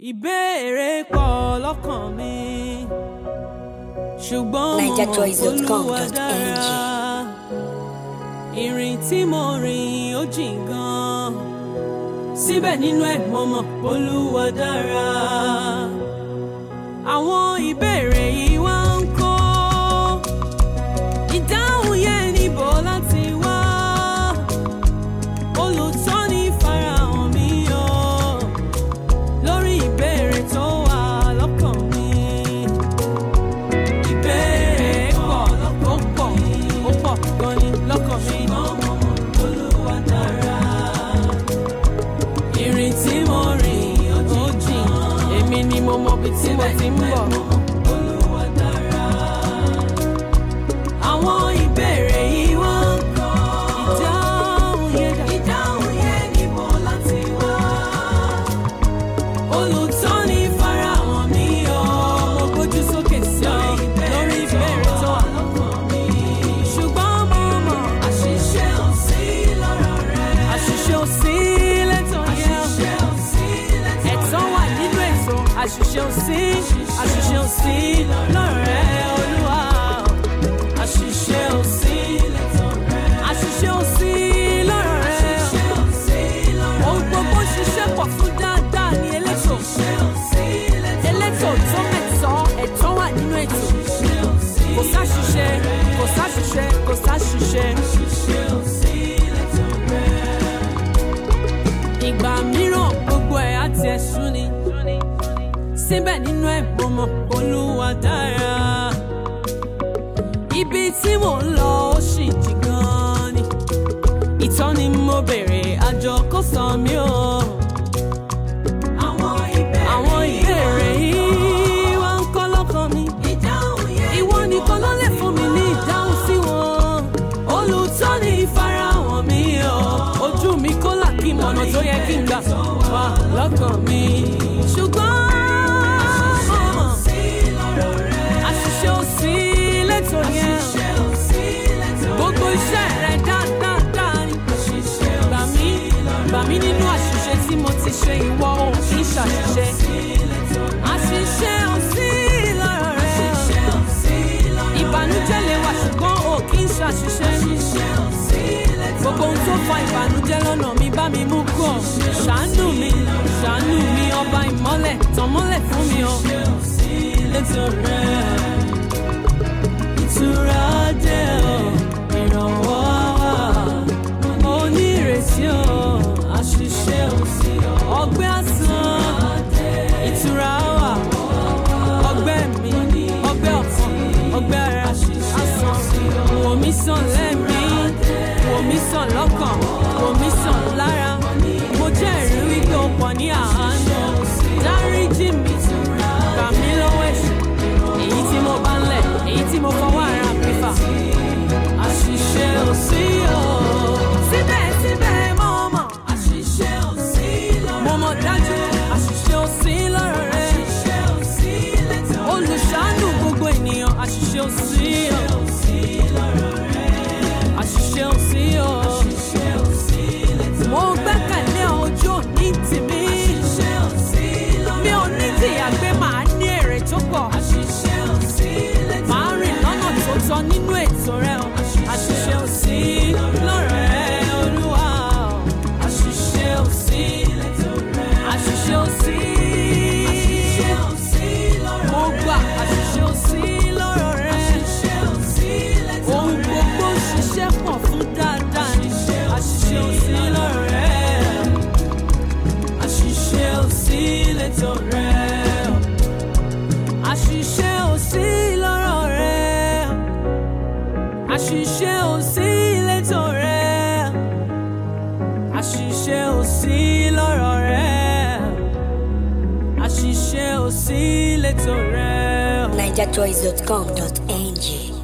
ìbéèrè pọ̀ lọ́kàn mi ṣùgbọ́n mo mọ̀ NigerChoice.com.ng. Olúwa dára ìrìn tí mo rìn ó jìn gan síbẹ̀ nínú ẹ̀ mo mọ̀ Olúwa dára àwọn ìbéèrè yìí wá ń kó ìdáhùn yẹn níbo láti wá olùtọ́ni farahàn mi o lórí ìbéèrè tó wà lọ́kàn mi. Ìbéèrè pọ̀ ó pọ̀ ó pọ̀ gan ni lọ́kàn mi. Olúwa dára. Ìrìn tí mo rìn ó jìn, èmi ni mo mọ ibi tí mo ti ń bọ̀. Olúwa dára. Àwọn ìbéèrè yìí wá ń kọ́. Ìdáhùn yẹn dà. Ìdáhùn yẹn níbo láti wá olùtọ́ni farahàn mi o mo gbójú sókè sí ọ lórí ìbéèrè tó wà lọ́kàn mi. ṣùgbọ́n mo mọ̀ àṣìṣe ò sí lọ́rọ̀ rẹ. àṣìṣe ò sí lẹ́tọ̀ yẹn. àṣìṣe ò sí lẹ́tọ̀ rẹ. ẹ̀tọ́ wà nínú ètò àṣìṣe ò sí àṣìṣe ò sí lọ́rọ̀ rẹ olúwa. àṣìṣe ò sí lẹ́tọ̀ rẹ. àṣìṣe ò sí lọ́rọ̀ rẹ. àṣìṣe ò sí lọ́rọ̀ rẹ. ohun gbogbo ṣiṣẹ́ pọ̀ fún dáadáa ní elétò. elétò tó mẹ́tọ́ ẹ̀tọ́ wà nínú ètò. kò sáṣìṣe kò sáṣìṣe kò sáṣìṣe. ìgbà mìíràn gbogbo ẹ̀ á tiẹ̀ sú ni. síbẹ̀ nínú ẹ̀ mo mọ̀ Olúwa dára. ibi tí mò ń lọ ó sì jì gan ni. ìtọ́ni mo béèrè àjọ kò sọ mí o. àwọn ìbéèrè yìí wá ń kọ́ lọ́kàn mi. ìwọ nìkan ló lè fún mi ní ìdáhùn sí wọn. olùtọ́ni ìfarahàn mi o. ojú mi kó là kí mọ̀nà tó yẹ kí n gbà wá lọ́kàn mi. ṣùgbọ́n àṣìṣe ò sí lẹ́tọ̀ yẹn. gbogbo iṣẹ́ rẹ̀ dáadáa ni. gbà mí gbà mí nínú àṣìṣe tí mo ti ṣe ìwọ ò kì í ṣàṣìṣe. àṣìṣe ò sí lọ́rọ̀ rẹ̀. ìbànújẹ́ lè wà ṣùgbọ́n ò kì í ṣàṣìṣe. gbogbo ohun tó fa ìbànújẹ́ lọ́nà mi bá mi mú kọ̀. ṣàánú mi ṣàánú mi ọba ìmọ́lẹ̀ tàn mọ́lẹ̀ fún mi o. létò rẹ̀ ìtura dé o ìrànwọ́ wà onírètí o àṣìṣe ò sí o ọgbẹ́ àsán ìtura wà ọgbẹ́ mi ọgbẹ́ ọ̀kan ọgbẹ́ ara àsán wò mí sàn lẹ́mí wò mí sàn lọ́kàn wò mí sàn lára mo jẹ́rìí wípé o pọ̀ ní àánú dáríjì mi gbà mí lọ́wọ́ ẹ̀ṣẹ̀ èyí tí mo bá ń lẹ̀ èyí tí mo fọwọ́ ara mi fà àṣìṣe ò sí o. síbẹ̀síbẹ̀ mo mọ̀ àṣìṣe ò sí lọ́rọ̀ rẹ. mo mọ̀ dájú àṣìṣe ò sí lọ́rọ̀ rẹ. àṣìṣe ò sí lẹ́tọ̀ rẹ. olùṣàánú gbogbo ènìyàn àṣìṣe ò sí o. àṣìṣe ò sí o. àṣìṣe ò sí lẹ́tọ̀ rẹ. mo gbẹ́kẹ̀lé ojú òní tèmi. àṣìṣe ò sí lọ́rọ̀ rẹ. mi ò ní tìyà pé màá ní èrè tó pọ̀. àṣìṣe ò sí lẹ́tọ̀ rẹ. màá rìn lọ́nà tó tọ́ nínú ètò rẹ o. àṣìṣe ò sí lọ́rọ̀ rẹ olúwa o. àṣìṣe ò sí lẹ́tọ̀ rẹ. àṣìṣe ò sí. àṣìṣe ò sí lọ́rọ̀ rẹ. mo gbà àṣìṣe ò sí lọ́rọ̀ rẹ. àṣìṣe ò sí lẹ́tọ̀ rẹ. ohun gbogbo ṣiṣẹ́ pọ̀ fún dáadáa ni. àṣìṣe ò sí lọ́rọ̀ rẹ. àṣìṣe ò sí lẹ́tọ̀ rẹ. àṣìṣe ò sí lọ́rọ̀ rẹ. àṣìṣe ò sí lẹ́tọ̀ rẹ. àṣìṣe ò sí lọ́rọ̀ rẹ. àṣìṣe ò sí lẹ́tọ̀ rẹ. NigerChoice.com.ng.